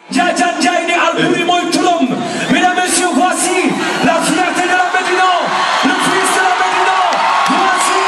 Ndiadiane Ndiaye ne Albouri mooy turam mesdames et messieurs voici la fierté de la Médina le fils de la Médina voici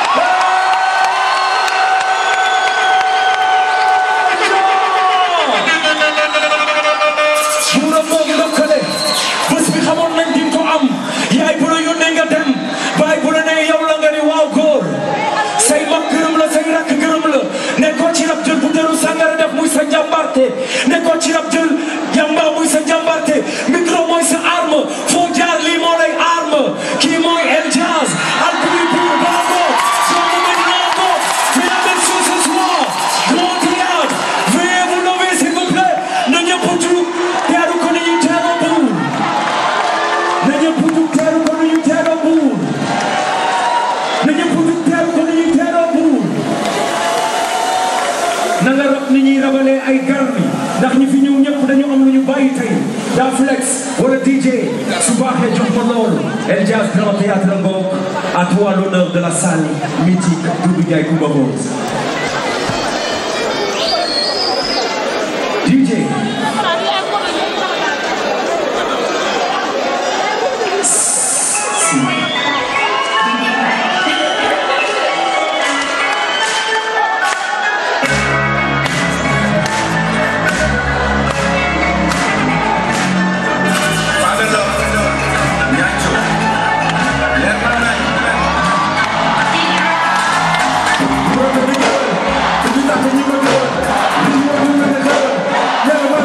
buuram moo ngi lëkkale bés bi xamoon nañ di ko am yaay bu la yónnee nga dem baay bu la nee yow la nga ni waaw góor say mag gërëm la say rakk gërëm la nekkoo ci rab jël bu deru sàngara def muy sa njàmbarte nekkoo ci rab jël yamba muy sa njàmbarte micro mooy sa arme foo jaar lii moo lay arme kii mooy El Jazz Albouri Buur Baago doomu Medina ko mesdames et messieurs ce soir grand théâtre veuillez vous lever s'il vous plaît na ñëpp jug teeru ko ni ñu teeroo buur na ñëpp jug teeru ko ni ñu teeroo buur na ñëpp jug teeru ko ni ñu teeroo buur na nga rab ni ñuy rabalee ay garmi ndax ñi fi ñëw ñëpp dañu am lu ñu bàyyi tey daa flex wala DJ su baaxee jox ma loolu El Jazz Grand Théâtre ngoog à toi l'honneur de la salle mythique Doudou Ndiaye Coumba Rose DJ Brother, big one. If you not the human, you are human as well. Yeah,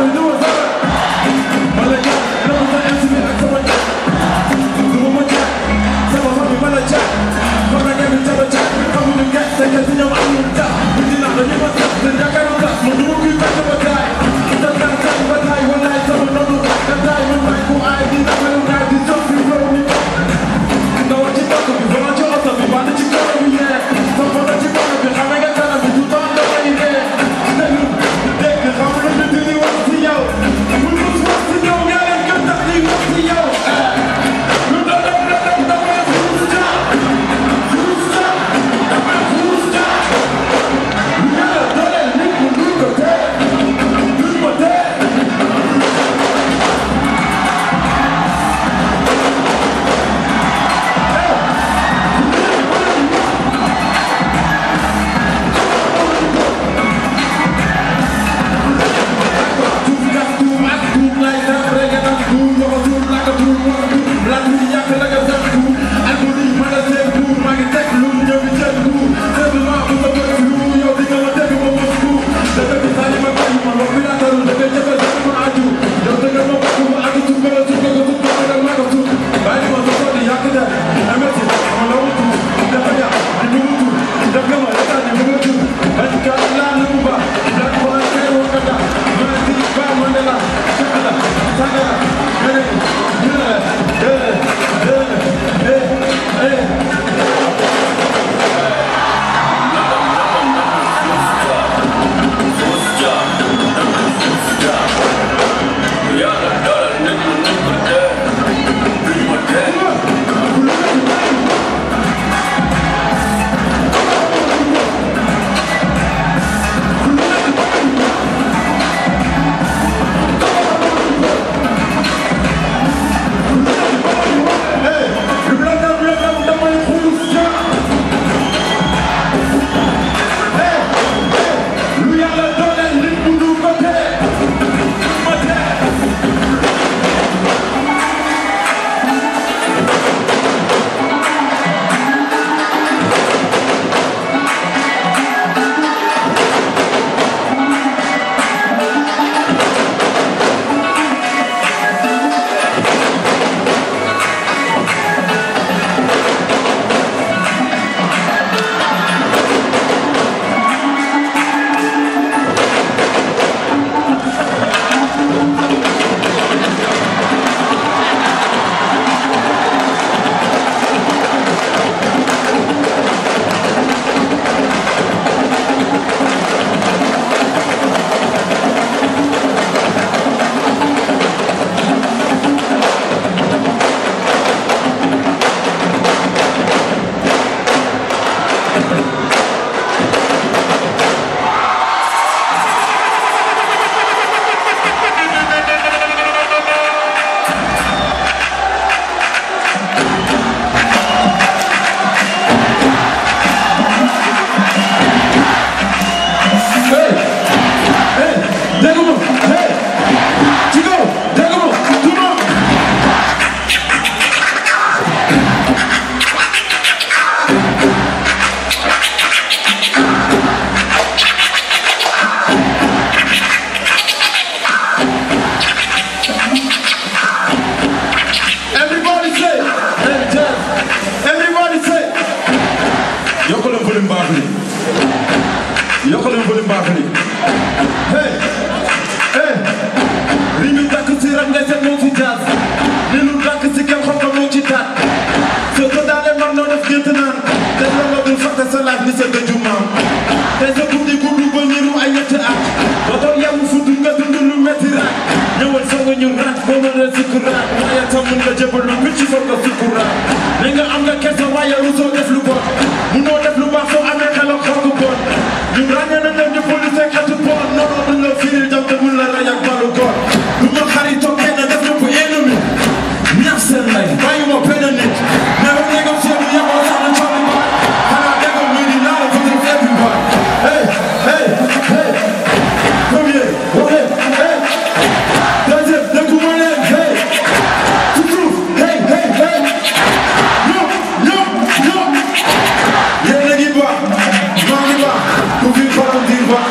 nga ñu rat boo mën a sukuraat waaye tam mën nga jëbalu bi ci soog a sukuraat ne nga am nga kersa waaye rusoo def lu bon munoo def lu baax soo amee xel ak xol bu bon ñu ràññee nañ leen ñu police ak xetu bon non non duñ la firil jam te mun la rey ak balu góor du ma xaritoo kenn def na ko ennemi ñax seen lay bàyyi ma benn nit mais bu négocier bu yeboo sax na coono ba xanaa déggoo muy di naa la fa def everybody hey hey hey premier wax leen hey deuxième dégguma leen hey ci suuf hey hey hey ñoom ñoom ñoom yéen a ngi baax maa ngi baax ku fi faral di baax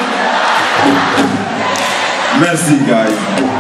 Merci, guys.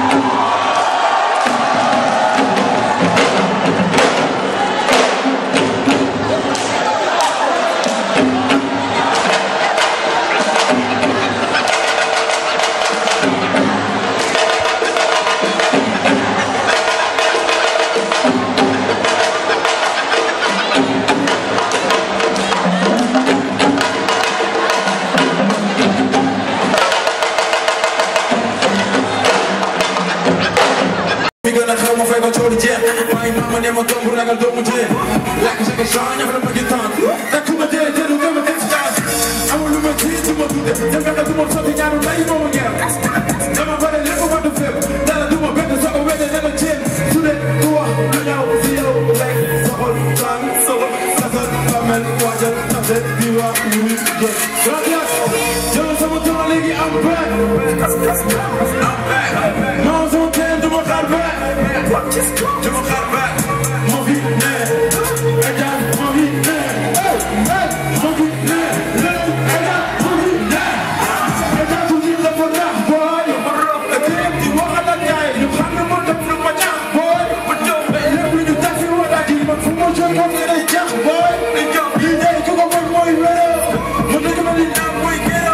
mi gën a xew ma fay ko coono jeex waaye maama ne ma tomb ragal doomu jeex lakk sa ko saa ñax dama gi tànn te ku ma dee dee du dama def daal amul lu ma tiit du ma tudde te fekk du ma sotti ñaanu lay moo ma ngeer dama bare lépp ma du fépp dara du ma bett soo ko wede ne la jéem su dee ku wax lu ñaaw si yow lekk soxol tàng soxol sasal bamel waajal tase di wax lu wit jël gracias jël sama tour léegi am back non sama teen du ma xaar back du ma xaar back moo fi ne Ejaan moo fi ne moo fi ne Ejaan moo fi ne Ejaan su ñu la fa nax booy kéem di waxal ak gaay ñu xam ne moo def lu ma ñaax booy lépp lu ñu tax fi wala ji man fu ma jóg moom lay jax booy li day ku ko mën mooy wéro mu dëgg ma li ñaan mooy géro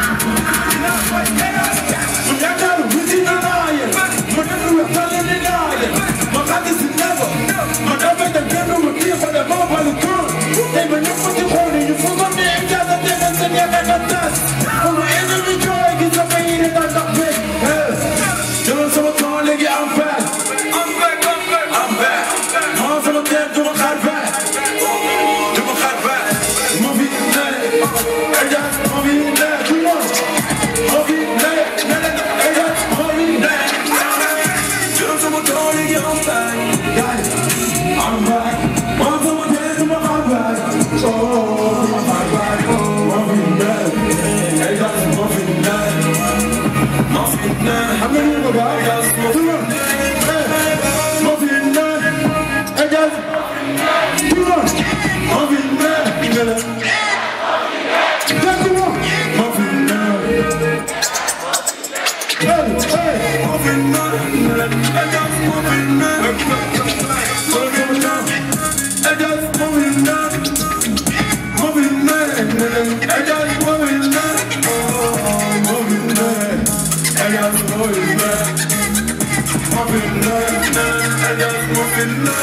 mu yaakaar wuti na naa yéen ma def lu wex tale ni naa yéen ma xàgg si nebo ma dafa dem kenn ma kii fa dem ma balu kër tey ma ñëpp ci xool ni ñu fogoon ne Ejaan a tegal seen yaakaar na tas sama ennemi jooy gis nga may yéene daal ndax beeg jëlal sama temps léegi am back am back maa sama teem du ma xaar back du ma xaar back ma fi ne Ejaan ma fi ne tout le monde ma fi ne ne ne Ejaan ma fi ne jëlal sama temps léegi am back guys I'm back maa sama teem du ma xaar back oh du ma xaar back ma fi ne Ejaan ma fi ne ma fi ne xam nga ñu ko baax tout le monde ma fi ne Ejaan tout le monde ma fi ne ne ne D'accord, ma fi ne Hey, hey, ma fi ne Ejaan ma fi ne Solo sama temps Ejaan ma fi ne ma fi ne Ejaan ma fi ne oh ma fi ne Ejaan ma fi ne ma fi ne Ejaan ma fi ne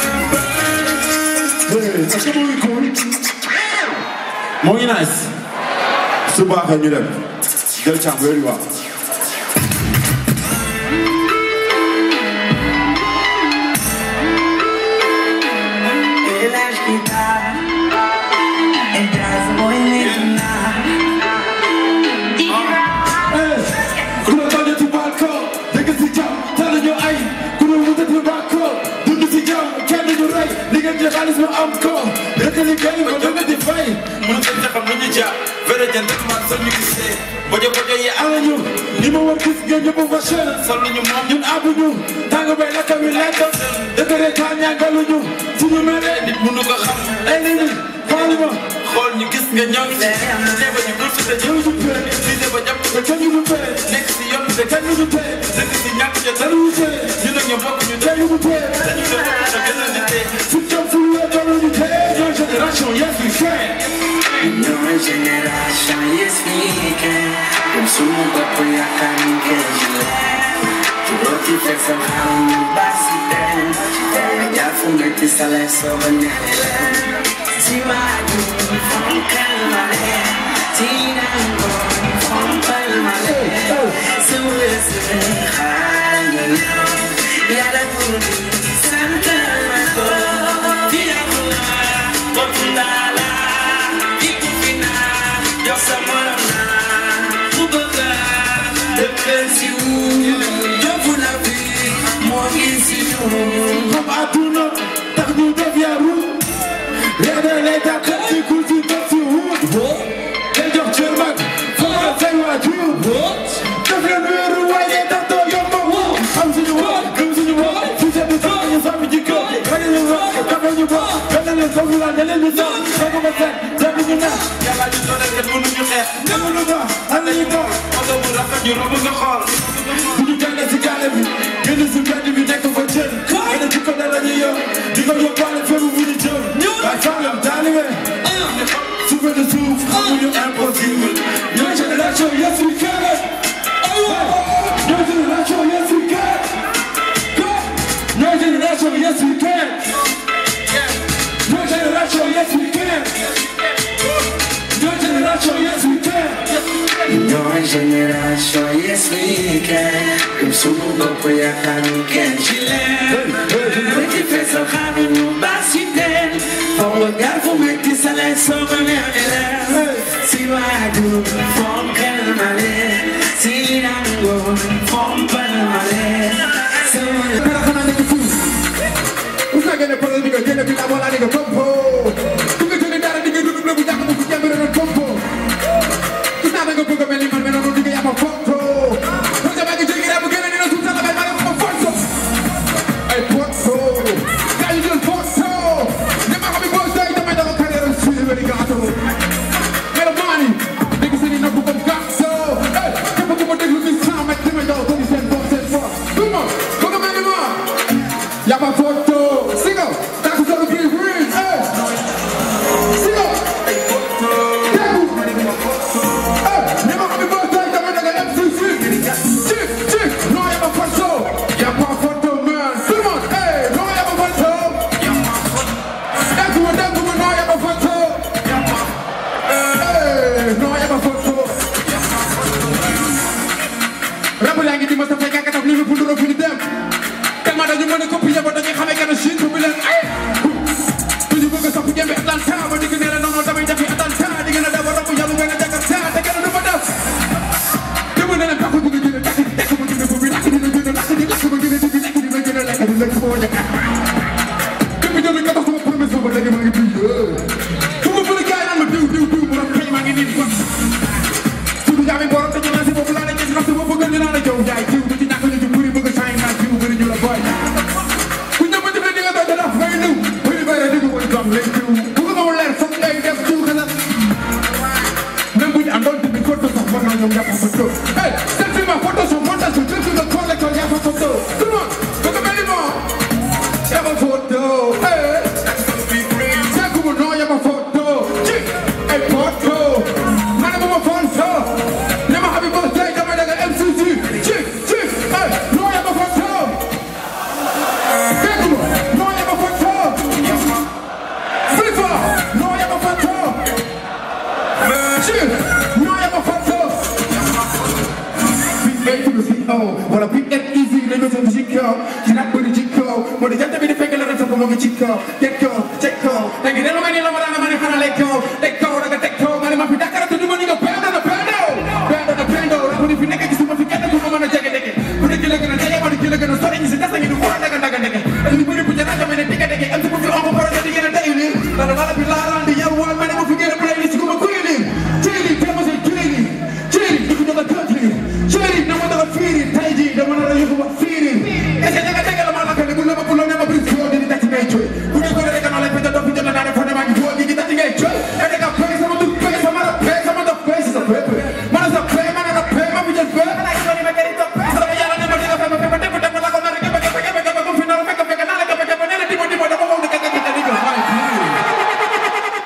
Hey, est-ce que moo ngi cool moo ngi nice su baaxee ñu dem jël càmm yooyu wax Relax guitarra En casa movimiento nada ku la tànn ci balcon dëgg si jàmm tànn ñu ay ku la wutat ci balcon dund si jàmm kenn du rey li ngeen ci xaalis ma am ko rek liggéey ko dëgg di fay mën nga ca xam lu ñu jàpp vrai jën rek man sol ñu gisee bojo bojo yi ala ñu li ma war gis ngeen ñëpp fa cher sol ñu moom ñun abuñu tàng bay lakka wi lekk dëgg rek kaa ñàngaluñu suñu mere nit mënu ko xam ay nit ñi xooli ma xool ñu gis nga ñoom teeba ñu bul fi te ñëw ñu pee visé ba jàpp te kenn ñu pee nekk si yoon te kenn ñu pee dëgg si ñàkk ja dara ñu pee ñu nag ñu bokk ñu tey ñu pee dañu ko bokk te gën a di tee fu jëm fu wér dara ñu tee ñoo génération yes we can Nueva generación y es mi que En su mundo voy a camino que yo Tu roti fue somehow mi basi Ya fumé ti sale sobre mi Si ma du fon calmale Ti nango fon palmale Su es xam àdduna tax ñu def yaru léeg-léeg lay tax ci ku si def si wut day jox cër mag foofa say waajur def leen wéeru waaye tax doo yomb xam suñu wax gëm suñu wax si seen sax ñu sàmm jikko ragal ñu wax kafe ñu wax benn leen foofu la ne leen ñu sax foofu ma seet def ñu naan yàlla ñu doon rek mënuñu xeex demuñu ko am nañu ko oto bu rafet ñu romb nga xool bu ñu jàngee si gaale bi génn si mbedd bi nekk fa jën gën a jikko da la ñuy yor di ko yóbbaale fépp bu ñu jëm waaye faalam taalibe suufe de suuf xamuñu impossible ñooy génération yes we can ñooy génération yes we can ñooy génération yes we can ñooy génération yes we can ñooy génération yes we can Ñooy génération yes we can Gëm sunu bopp yaakaar ñu kenn ci leen Métti feesal xaaru ñu baax si teen Foog nga gar fu métti sa leen soo ko neex di leen Si waajur fonkal ma leen Si nangoon fompal ma leen Pero xanaa nekk fii bu fekkee ne problème bi nga génne bi amoon naa ne nga kompo bu nga jëlee dara di nga dund bu jàpp bu jàpp rek kompo gis naa da nga bëgg a mel ni man mais noonu di nga yàpp foto parce que maa ngi jéggi bu génne dina suuf sax damay maa ngi ko foto ay foto gaa yi jël foto ne ma xam ne boo sooy damay dafa carrière suñu wéri gaato mais le mani dégg seen i napp comme gaato eh képp ku ma déglu ni cent mètres damay daw ko di seen bopp seen bopp tout le monde bëgg a mel ni moi Y'a ma photo, sigo, tak solo green green, eh. Sigo, tegu, eh. Ne ma kami birthday, dama daga MCC. Chick, chick, no y'a ma photo, y'a ma photo man. Tout le monde, eh, no y'a ma photo. Tegu, tegu, no y'a ma photo. Eh, no y'a ma photo. Rappel yaa ngi di ma sa fekk ak li ñu bundu fu ñu dem. tellement dañu mën a copier ba dañuy xamee que ne Chine bi leen ay duñu bëgg a sopp jëmbe Atlanta ba digg ne la noonu damay defi Atlanta di ngeen a daw ba romb yàlla ngeen a Jakarta te kenn du ma def dëgg ne leen takku bëgg a jënd takk tekk ma jënd bu bi lakk dina jënd lakk di lakk ma jënd di lakk dina jënd lekk di lekk moo njëkk dëgg jënd nga tax sama promesse ba léegi maa ngi diw fu ma bëri gaay naan ma diw diw diw mu rafet maa ngi nii di ko suñu jaami borom te ñu lancé boobu laa la gis ndax su ma bëgg ñu naan la jëw jaay diw du ci ñàkk ñu ci bëri bëgg saay naa diw bëri ñu la boy ku ñëw ba ci biir di nga doon dara ngay ñëw bëri bëri di nga koy doon lay diw bu ko xamul leer foog ngay def diw xalaat même bu ñu àndoon tamit photo sax war naa ñoom yàpp photo hey selfie ma photo son montage son selfie nga collector yàpp photo tout le monde bëgg mel ni moom yàpp photo hey Seku no yàpp photo ci ay photo ma ne ma ma photo ne ma happy birthday dama daga MCC ci ci hey no yàpp photo Seku no yàpp photo Flifa no yàpp photo ci no yàpp photo Big A to the CEO wala big and easy la ñu seen ci kaw ci nag bëri ci kaw moo di jant bi di fekk la rek sa ko ci kaw teg kaw teg kaw léegi delloo ma ni la ma daan ma ne xanaa lay kaw teg kaw da nga teg kaw ma ne ma fi Dakar te du ma ni nga pendo na pendo pendo na pendo bu ni fi nekk gisuma fi kenn ku ma mën a jege dege bu dëgg la gën a jege ma di la gën a sori ñi si des ngi du xool daga daga dege ak li bëri bu jëna dama ne dege dege am ci bu fi on ko di gën a tey ni la la wala bi la ran di yow wal ma ne ma fi gën a play ni si ko ma kuy ni chéri te ma say chéri chéri du ko joga country chéri na ma doga fiiri tay ji dama na la yóbbu ba fiiri est-ce que daga dege la ma la ko ne bu la ma bu la ne ma bris ko di tati ngay coy bu ne ko rek na lay pete do fi jëna na def ne ma ngi foo di tati ngay coy e daga pay sama du pay sama da pay sama da pay sa pay mana sa pay mana da pay ma fi jël pay mana ki do ni ma keri to sama yàlla ne ma diga fa ma fa def def la ko na rek ba ba ba ba ko fi na fekk fekk na la ko ba ba ne la dimo dimo dama ko ni ka ka ka ni ko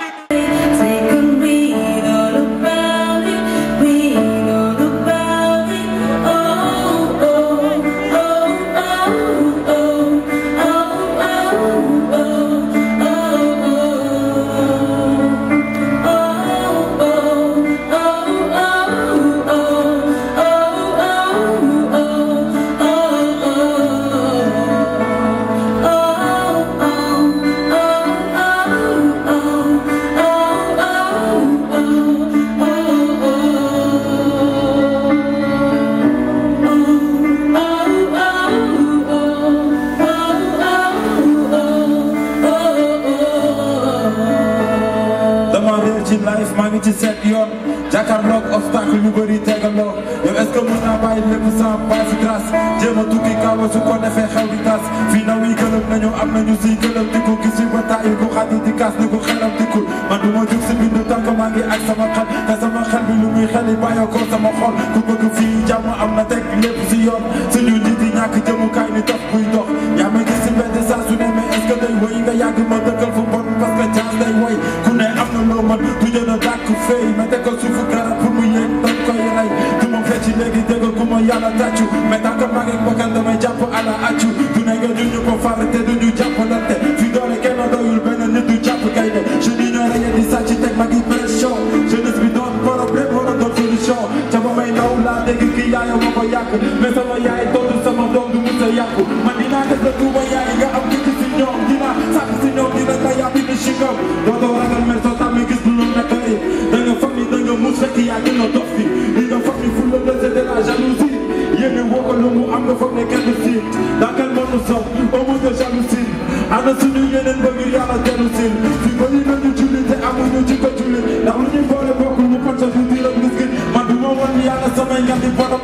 ngi ci seet yoon jàkkaarloog obstacle yu bëri tegaloo yow est-ce que mën naa bàyyi lépp sans base grâce jéem a tukki kaaba su ko defee xew di tas fii naw yi gëlëm nañu am nañu si gëlëm di ko gis ba tàyyi ko xadi di kaas ni ko xelam dikkul man du ma jug si bindu tànk maa ngi ak sama xel te sama xel bi lu muy xel yi bàyyoo ko sama xol ku bëgg fii jàmm am na teg lépp si yoon suñu nit yi ñàkk jëmukaay ni dox buy dox yaa ma gis si mbedd saa su ne mais est-ce que day woy nga yàgg ma dëkkal fu bon parce que chance day woy ku ne am na loo man du jën a dàkk fay ma teg ko suufu garab pour mu yéeg dañ koy rey du ma fecc léegi dégg ku ma yàlla tàccu mais tant que maa ngi bakkan damay jàpp ala accu du ne nga duñu ko far te duñu jàppalante fi doole kenn doyul benn nit du jàpp kay de je dis ñooy reye di sàcc teg ma ngi pression jeunesse bi doon problème war a doon solution ca ba may ndaw laa dégg kii yaayoo ma ko yàq mais sama yaay tontu sama doom du mus a yàqu man dinaa def la tuuma yaay nga am kii si ñoom dinaa sàkk si ñoom dina nga yàppi ni chingam dootoo ragal mer soo tàmmee gis lu loolu naka yi da nga foog ni da nga mus fekk yaa gën a dof fi li nga foog ni fulla la c'est de la jalousie yéene woo ko lu mu am nga foog ne kenn du si dans quel monde nous sommes au monde de jalousie ana suñu yeneen bëgg yàlla dellu si fi bëri nañu julli te amuñu ci ko julli ndax lu ñuy boole bokkul mu kon sa du diiram miskin man du ma wan yàlla samay ñatti borom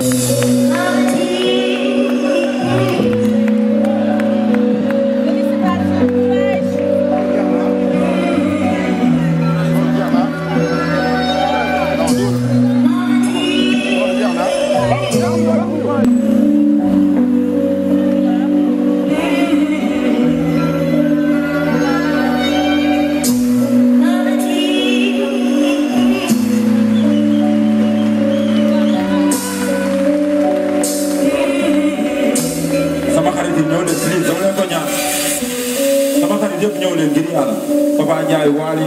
sama xarit yi ñëw leen please dama leen ko ñaan sama xarit yëpp ñëw leen ngir yàlla Papa Ndiaye Waly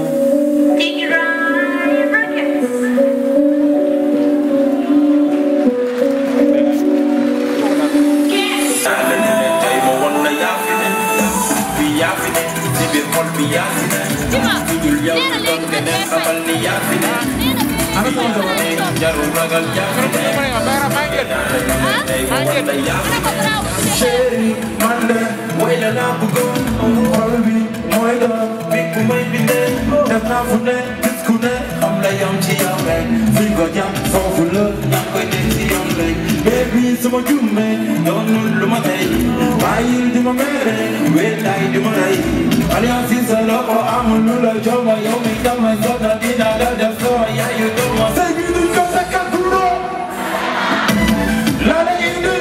tey ma won la yaa fi ne bi yaa fi ne ci biir xol bi yaa fi ne ku dul yow du doon keneen xamal ni yaa fi ne ana sama jabar jarul ragal yaa fi ne tey ma won la yaa fi ne chéri man de way la laa bëggoon xol bi mooy doon bi ku may bindee def naa fu ne gis ku ne xam la yam ci yow rek fi nga jàpp foofu la yaa ngi koy dégg ci yow rek baby sama jumme doonul lu ma tey bàyyil di ma mere wéetaay di ma rey alliance yi sa loxo amul lu la joma yow mi dama sonna dina la def sama yaayu doon ma say bi duñ ko sakkal duro la la indi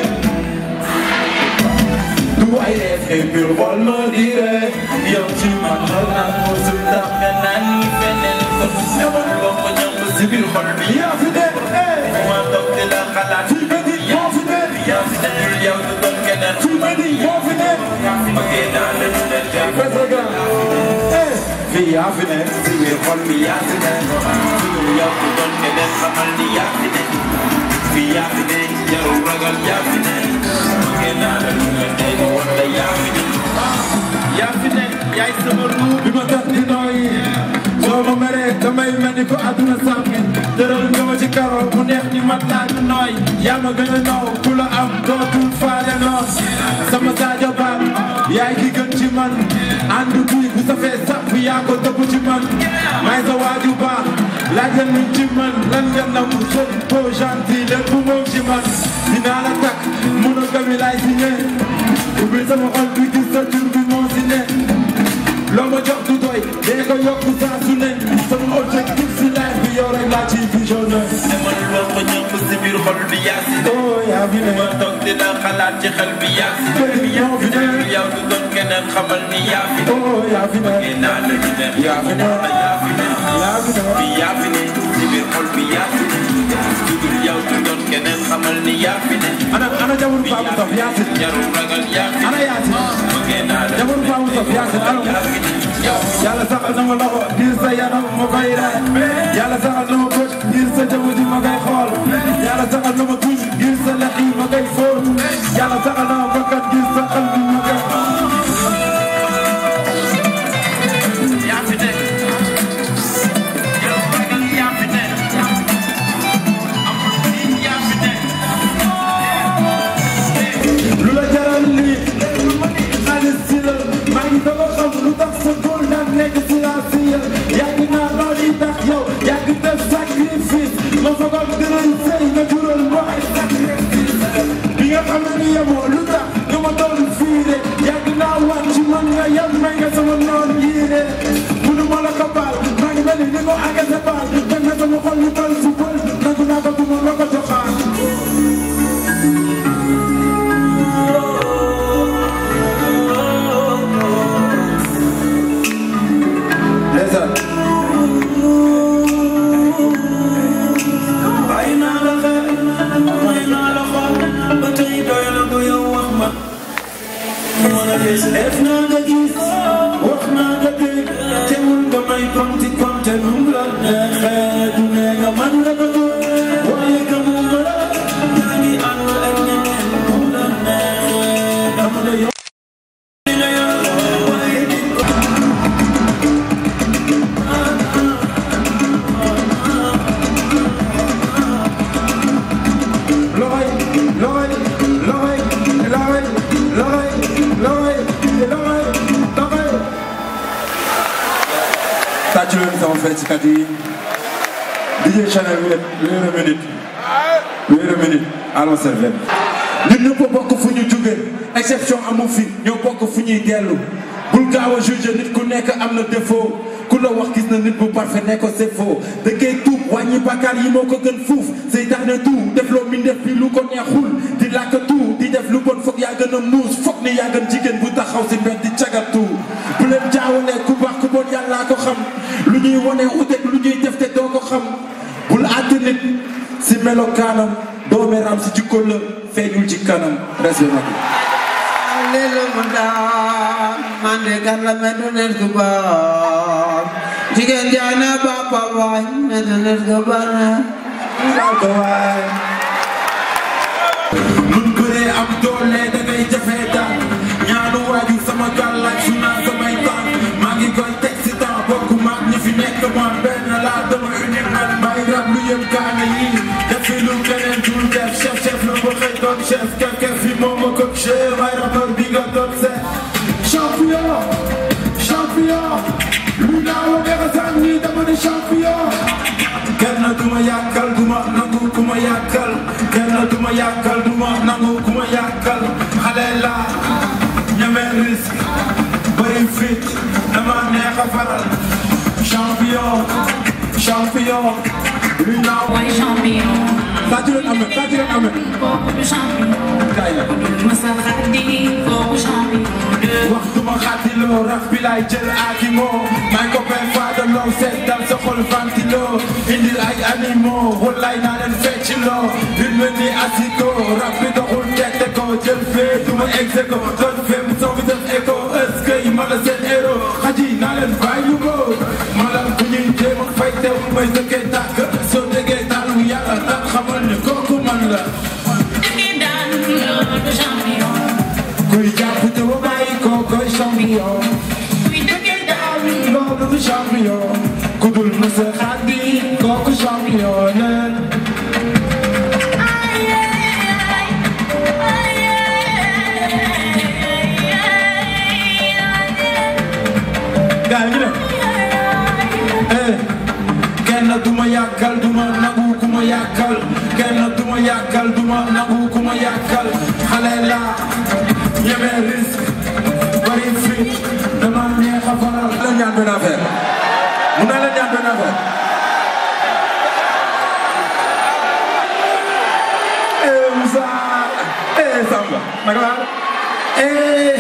du ay def et puis xool ma dire yow ci man la naan mosul ndax nga naan ni feneen ko demal loo ko ñam si biir xol bi yaa fi de eh ma toog di la xalaat fi be di moo fi de yaa fi ne dul yow du doon keneen fi be di moo fi de bëggee naa la lu leen jàpp parce que eh fi yaa fi ne si biir xol bi yaa fi ne dul yow du doon keneen xamal ni yaa fi ne fi yaa fi ne jarul ragal yaa fi ne bëggee naa la lu leen tey ma wan la yaa fi ne yaa fi ne yaay sama ruu bi ma tax di nooyi soo ma meree damay mel ni ko àdduna sàmmi tëral nga ma ci karo mu neex ni mat naa du nooy yaa ma gën a naw ku la am dootul faale noon sama Sadio Ba yaay ki gën ci man ànd bii bu safee sàpp yaa ko dëpp ci man may sa waaju baax laajal luñ ci man lan nga nam sën beau gentil lépp moom ci man dinaa la takk monogamie laay signé ubbi sama xol bi gis sa tur bi moo si ne loo ma jox du doy dee ko yokk saa su ne sama objectif si life bi yow rek laa ci visionné demal loo ko ñam si biir xol bi yaa si ne oh yaa fi ne ma toog di la xalaat ci xel bi yaa fi ne Baby, yaa fi ne. dul yow du doon keneen xamal ni yaa fi ne oh yaa fi ne bëggee naa la lu leen yaa fi ne yaa fi ne yaa fi ne bi yaa fi ne ci biir xol bi yaa fi ne dudul yow du doon keneen xamal ni yaa fi ne ana ana jamono Faamu Sof Yaasin jarul ragal yaa fi ana ne Yaasin bëggee naa la jamono Faamu Sof Yaasin ana yaa fi ne yow yàlla saxal na ma loxo ngir sa yaram ma koy rey yàlla saxal na ma bët ngir sa jaww ji ma koy xool yàlla saxal na ma tuñ ngir sa lex yi ma koy fóot yàlla saxal na ma bakkan ngir sa xel bi ma koy yaa fi ne jarul ragal yaa fi ne amul tiit yaa fi ne lu la jaral lii xaalis si la maa ngi doog a xam lu tax sa góor daan nekk si la si ya yàgg naa lool yi tax yow yàgg def def naa nga gis wax naa nga dégg teewul nga may konti konte nu mu la neexee du ne nga man la bëgg waaye gëmuma la yaa ngi ànd ak ñeneen nu mu la neexee dama la yor li nga yor waaye di ko loxoy loxoy loxoy loxoy loxoy loxoy loxoy loxoy tàccu leen sama feccikat yi DJ Chanel wéer wéer a minute wéer a minute allons servir ñun ñëpp bokk fu ñu jóge exception amu fi ñoo bokk fu ñuy dellu bul gaaw a juge nit ku nekk am na défaut ku la wax gis na nit bu parfait ne ko c'est faux da koy tuub wàññi bàkkaar yi moo ko gën fuuf seytaane tuub def loo mi def bi lu ko neexul di làkk tuub di def lu bon foog yaa gën a muus foog ni yaa gën jigéen bu taxaw si mbedd di cagatu bu leen jaawalee ku baax ku bon yàllaa ko xam lu ñuy wone uteeg lu ñuy def te doo ko xam bul àtte nit si melokaanam doomeeraam si jikko la feeñul ci kanam respect ma Lelo munda mande garla medunet kubar Jigéen jaana bapa waay medunet kubar ko waay mun bëree am doole da ngay jafe daal ñaanu waaju sama gàllaaj su naa samay tànk maa ngi koy teg si temps bokk maag ñi fi nekk man benn laa dama unique man may rab lu yëm kaana yi def fi lu keneen dul def chef chef la ba xëy doon chef kef kef fi moom ma ko chef may rappeur bi nga doon seet champion champion lu naaw a neex a sànni nii dama ne champion kenn du ma yàkkal du ma nangu ku ma yàkkal kenn du ma yàkkal du ma nangu ku ma yàkkal xale laa ñeme risque bëri fit dama neex a faral champion champion lu naaw Boy champion, tàccu leen amee tàccu leen amee kooku du champion. kaay la Masa Khadi, kooku champion. wax du ma xaatiloo raf bi laay jël aaki moo may ko benn faadaloo seet dal sa xol vantiloo indil ay animaux wallaay naa leen fecciloo rythme ni asiko raf bi doxul tette ko jël fee du ma exe ko doon fee mu soo fi def écho est-ce que ma la seen héros xaji naa leen bàyyi lu ko ma la ku ñuy jéem a fay teew may dëkkee tàkk soo déggee tàllu yàlla tax xamal ne kooku man la Dëgg daan, loolu champion. kuy jàpp te wa bàyyi ko koy champion Kuy dëgg daan, loolu du champion ku dul mësa xaddi kooku champion la ay, ay, ay, gaa ngi dem eh kenn du ma yàkkal du ma nangu ku ma yàkkal kenn du ma yàkkal du ma nangu ku ma yàkkal xale la ñeme risque bari fit dama neex a faral la ñaan benn affaire mun naa la ñaan benn affaire eh Moussa eh Samba naka la eh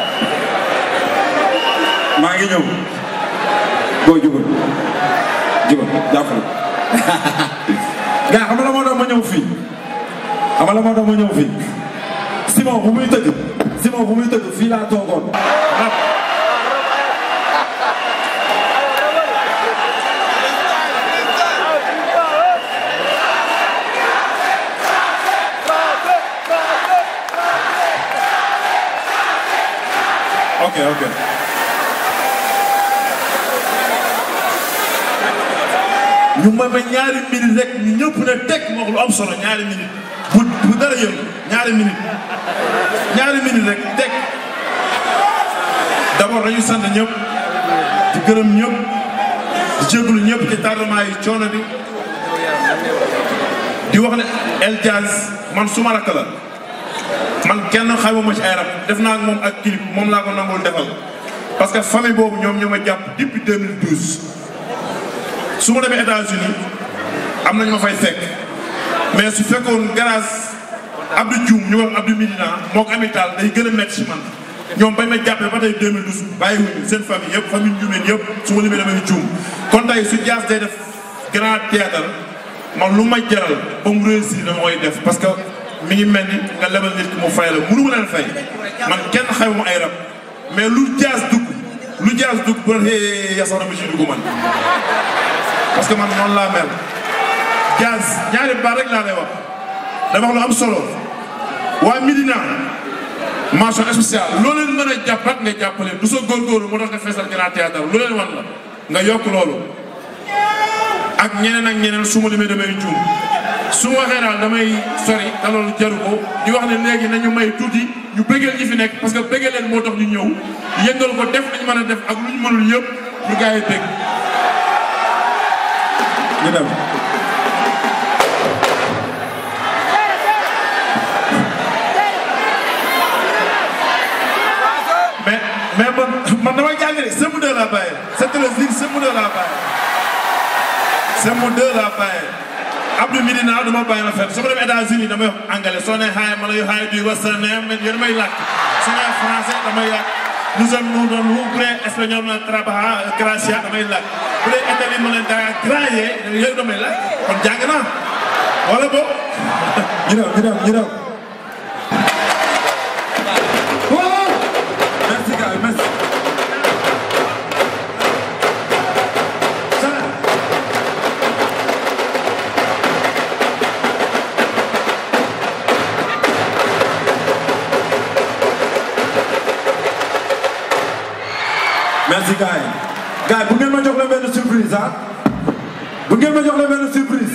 maa ngi ñëw boo jubal jubal jàppale gaa xam nga la moo doon ma ñëw fii xam nga la moo doon ma ñëw fii Simon bu muy tëgg Simon bu muy tëgg fii laa toogoon ok ok ñu may ma ñaari minute rek ñu ñëpp ne teg moo ko lu am solo ñaari minute bu bu dara yëngu ñaari minute ñaari minute rek teg d'abord dañu sant ñëpp di gërëm ñëpp di jégalu ñëpp ci tardement yi coono bi di wax ne El Diaz man suma rakk la man kenn xamuma ci ay rab def naa ak moom ak clip moom laa ko nangul defal parce que famille boobu ñoom ñoo ma jàpp depuis 2012 su ma demee États-Unis am nañu ma fay fekk mais su fekkoon grâce Abdou Dioum ñu wax Abdou Midina moo ko amital day gën a métti si man ñoom bañ ma jàppee ba tey 2012 bàyyiwuñu seen famille yëpp famille Ndioumène yëpp su ma limee damay juum kon tey su Diaz day def grand théâtre man lu ma jaral ba mu réussir dama koy def parce que mi ngi mel ni nga lebal nit ki mu fay la mënu ma leen fay man kenn xamuma ay rab mais lu jaas dugg lu jaas dugg bu la xëyee yasax na ma ci dugg man parce que man noonu laa mel jaas ñaari baat rek laa lay wax dama wax lu am solo waa Médina mention spéciale loo leen mën a jàppat nga jàppale du sa góorgóorlu moo tax nga feesal Grand Théâtre lu leen wan la nga yokk loolu ak ñeneen ak ñeneen su ma limee damay juum su ma waxee daal damay sori te loolu jaru ko di wax ne léegi nañu may tuuti ñu bëggeel ñi fi nekk parce que bëggee leen moo tax ñu ñëw yëngal ko def nañu mën a def ak lu ñu mënul yëpp pour gars yi bëgg ñu dem mais mais man man damay jàng de sëmm deux laa bàyyi c'est le zig sëmm deux laa bàyyi sëmm deux laa bàyyi Abdou Medina du ma bàyyi ma fenn su ma demee États-Unis damay wax anglais soo nee hi ma lay hi du what's your name man yéen may làkk su nee français damay làkk nous sommes nous doon lu bu dee espagnol ma trabaja gracia damay làkk bu dee italien ma leen daa graye yooyu damay làkk kon jàng naa wala bo ñu dem ñu dem ñu dem merci gars yi merci merci gars yi gars yi bu ngeen ma jox la benn surprise ah bu ngeen ma jox la benn surprise